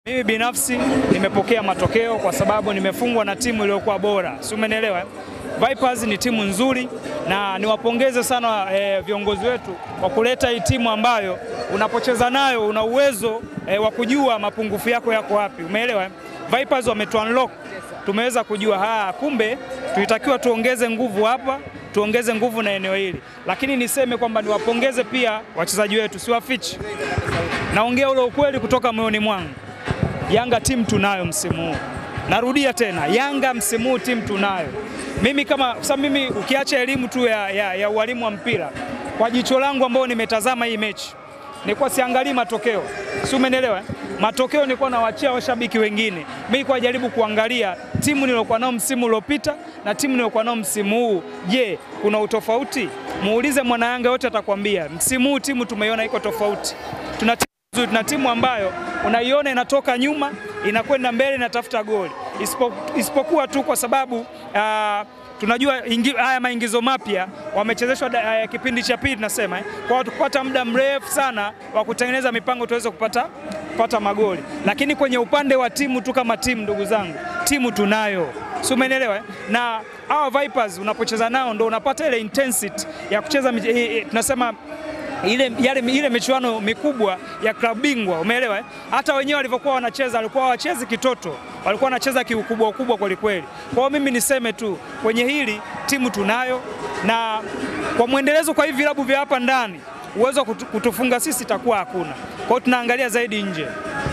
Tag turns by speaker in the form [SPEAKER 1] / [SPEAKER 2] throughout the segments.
[SPEAKER 1] Mimi binafsi nimepokea matokeo kwa sababu nimefungwa na timu iliyokuwa bora, si umenielewa? Vipers ni timu nzuri na niwapongeze sana eh, viongozi wetu kwa kuleta hii timu ambayo unapocheza nayo una uwezo eh, wa kujua mapungufu yako yako wapi, umeelewa? Vipers wametu unlock, tumeweza kujua haa, kumbe tulitakiwa tuongeze nguvu hapa tuongeze nguvu na eneo hili, lakini niseme kwamba niwapongeze pia wachezaji wetu, siwafichi, naongea ule ukweli kutoka moyoni mwangu. Yanga timu tunayo msimu huu, narudia tena, Yanga msimu huu timu tunayo. Mimi kama sasa, mimi ukiacha elimu tu ya, ya, ya ualimu wa mpira, kwa jicho langu ambao nimetazama hii mechi nilikuwa siangalii matokeo, si umenielewa? Matokeo nilikuwa nawachia washabiki wengine, mimi kwa jaribu kuangalia timu niliokuwa nao msimu uliopita na timu niliokuwa nao msimu huu. Je, kuna utofauti? Muulize mwana Yanga yote atakwambia, msimu huu timu tumeiona iko tofauti. Tuna timu nzuri, tuna timu ambayo unaiona inatoka nyuma inakwenda mbele inatafuta goli, isipokuwa tu kwa sababu uh, tunajua ingi, haya maingizo mapya wamechezeshwa uh, kipindi cha pili tunasema eh, kwa kupata muda mrefu sana wa kutengeneza mipango tuweze kupata, kupata magoli, lakini kwenye upande wa timu tu kama timu, ndugu zangu, timu tunayo, si umeelewa eh? na hawa Vipers unapocheza nao ndo unapata ile intensity ya kucheza eh, tunasema ile, yale, ile michuano mikubwa ya klabu bingwa umeelewa eh? Hata wenyewe walivyokuwa wanacheza walikuwa wachezi kitoto, walikuwa wanacheza kiukubwa ukubwa kweli kweli. Kwa hiyo mimi niseme tu kwenye hili timu tunayo, na kwa mwendelezo kwa hivi vilabu vya hapa ndani uwezo wa kutu, kutufunga sisi itakuwa hakuna. Kwa hiyo tunaangalia zaidi nje.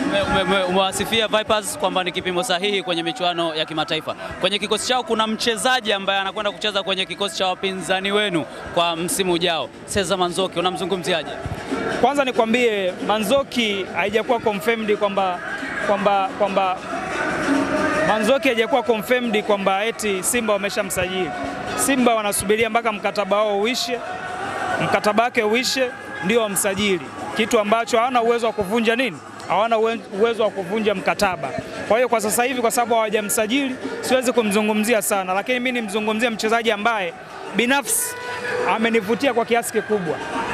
[SPEAKER 2] Umewasifia Vipers kwamba ni kipimo sahihi kwenye michuano ya kimataifa. Kwenye kikosi chao kuna mchezaji ambaye anakwenda kucheza kwenye kikosi cha wapinzani wenu kwa msimu ujao, Seza Manzoki, unamzungumziaje?
[SPEAKER 1] Kwanza nikwambie Manzoki haijakuwa confirmed kwamba kwamba kwamba Manzoki haijakuwa confirmed kwamba eti Simba wameshamsajili. Simba wanasubiria mpaka mkataba wao uishe, mkataba wake uishe ndio wamsajili, kitu ambacho hawana uwezo wa kuvunja nini hawana uwezo wa kuvunja mkataba. Kwa hiyo kwa sasa hivi, kwa sababu hawajamsajili, siwezi kumzungumzia sana, lakini mimi nimzungumzie mchezaji ambaye binafsi amenivutia kwa kiasi kikubwa,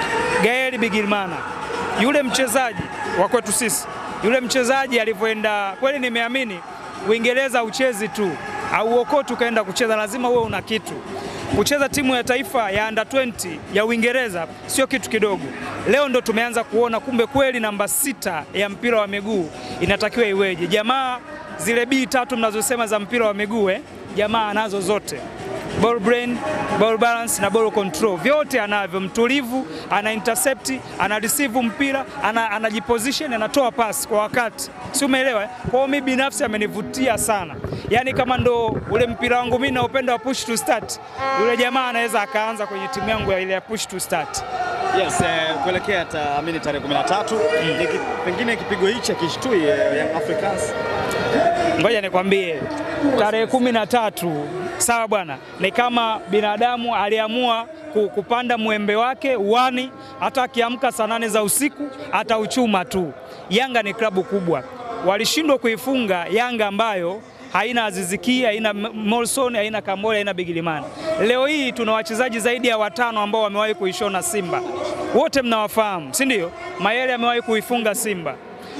[SPEAKER 1] Gael Bigirmana. Yule mchezaji wa kwetu sisi, yule mchezaji alivyoenda, kweli nimeamini Uingereza uchezi tu au ukoti ukaenda kucheza, lazima uwe una kitu kucheza timu ya taifa ya under 20 ya Uingereza sio kitu kidogo. Leo ndo tumeanza kuona kumbe kweli namba sita ya mpira wa miguu inatakiwa iweje. Jamaa zile bii tatu mnazosema za mpira wa miguu eh, jamaa anazo zote ball brain, ball balance na ball control, vyote anavyo. Mtulivu, ana intercept, ana receive mpira, ana anajiposition, anatoa pass kwa wakati, si umeelewa? Kwa hiyo mimi binafsi amenivutia sana, yaani kama ndo ule mpira wangu mimi naupenda wa push to start, yule jamaa anaweza akaanza kwenye timu yangu ya ile ya push to start.
[SPEAKER 3] Yes, eh, kuelekea taamini tarehe 13 mm. Pengine kipigo hichi akishtui eh, Young Africans.
[SPEAKER 1] Ngoja nikwambie tarehe kumi na tatu sawa bwana, ni kama binadamu aliamua kupanda mwembe wake uwani, hata akiamka saa nane za usiku atauchuma tu. Yanga ni klabu kubwa, walishindwa kuifunga Yanga ambayo haina Aziziki, haina Molson, haina Kambole, haina Bigilimani. Leo hii tuna wachezaji zaidi ya watano ambao wamewahi kuishona Simba, wote mnawafahamu, si ndio? Mayele amewahi kuifunga Simba.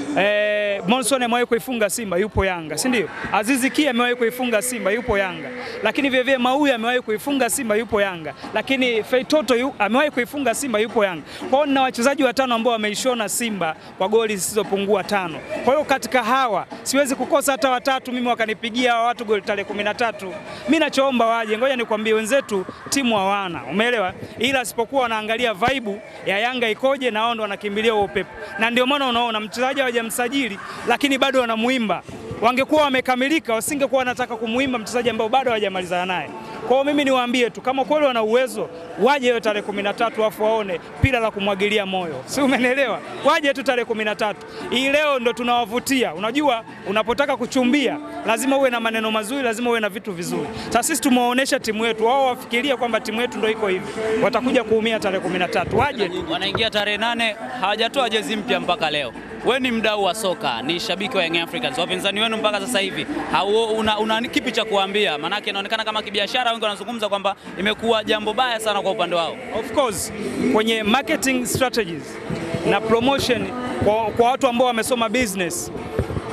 [SPEAKER 1] Eh, Monson amewahi kuifunga Simba yupo Yanga, si ndio? Azizi Ki amewahi kuifunga Simba yupo Yanga, lakini vile vile Mauya amewahi kuifunga Simba yupo Yanga, lakini Feitoto yu, amewahi kuifunga Simba yupo Yanga. Kwa hiyo nina wachezaji watano ambao wameishona Simba kwa goli zisizopungua tano. Kwa hiyo katika hawa siwezi kukosa hata watatu mimi wakanipigia hawa watu goli tarehe kumi na tatu. Mimi nachoomba waje, ngoja nikwambie wenzetu timu hawana, umeelewa? Ila sipokuwa wanaangalia vaibu ya Yanga ikoje, na wao ndo wanakimbilia upepo, na ndio maana unaona mchezaji hawajamsajili lakini bado wanamuimba. Wangekuwa wamekamilika, wasingekuwa wanataka kumuimba mchezaji ambao bado hawajamalizana naye. Kwa hiyo mimi niwaambie tu kama kweli wana uwezo waje hiyo tarehe kumi na tatu afu waone pira la kumwagilia moyo, si umenielewa? Waje tu tarehe kumi na tatu. Hii leo ndo tunawavutia. Unajua, unapotaka kuchumbia lazima uwe na maneno mazuri, lazima uwe na vitu vizuri. Sasa sisi tumewaonesha timu yetu, wao wafikiria kwamba timu yetu ndo iko hivi, watakuja kuumia tarehe kumi na tatu. Waje
[SPEAKER 2] wanaingia tarehe nane, hawajatoa jezi mpya mpaka leo. We ni mdau wa soka, ni shabiki wa Young Africans, wapinzani wenu mpaka sasa hivi una, una kipi cha kuambia? Maanake inaonekana kama kibiashara, wengi wanazungumza kwamba imekuwa jambo baya sana kwa upande wao.
[SPEAKER 1] Of course kwenye marketing strategies na promotion kwa, kwa watu ambao wamesoma business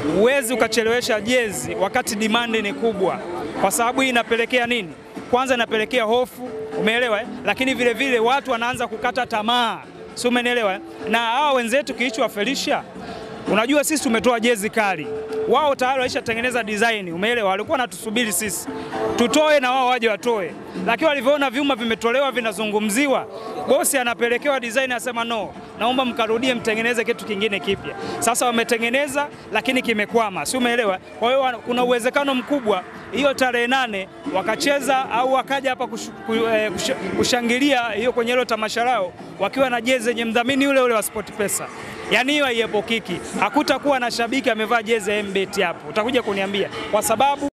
[SPEAKER 1] huwezi ukachelewesha jezi wakati demand ni kubwa, kwa sababu hii inapelekea nini? Kwanza inapelekea hofu, umeelewa eh? Lakini vile vile watu wanaanza kukata tamaa, si umenielewa eh? Na hawa wenzetu kilichowafelisha Unajua sisi tumetoa jezi kali, wao tayari waishatengeneza design, umeelewa? Walikuwa wanatusubiri sisi tutoe na wao waje watoe, lakini walivyoona vyuma vimetolewa vinazungumziwa, bosi anapelekewa design, asema no, naomba mkarudie mtengeneze kitu kingine kipya. Sasa wametengeneza lakini kimekwama, si umeelewa? Kwa hiyo kuna uwezekano mkubwa hiyo tarehe nane wakacheza au wakaja hapa kush, kush, kushangilia hiyo kwenye hilo tamasha lao wakiwa na jezi yenye mdhamini ule ule wa SportPesa. Yaani hiyo haiepukiki, hakutakuwa na shabiki amevaa jezi ya MBet hapo, utakuja kuniambia kwa sababu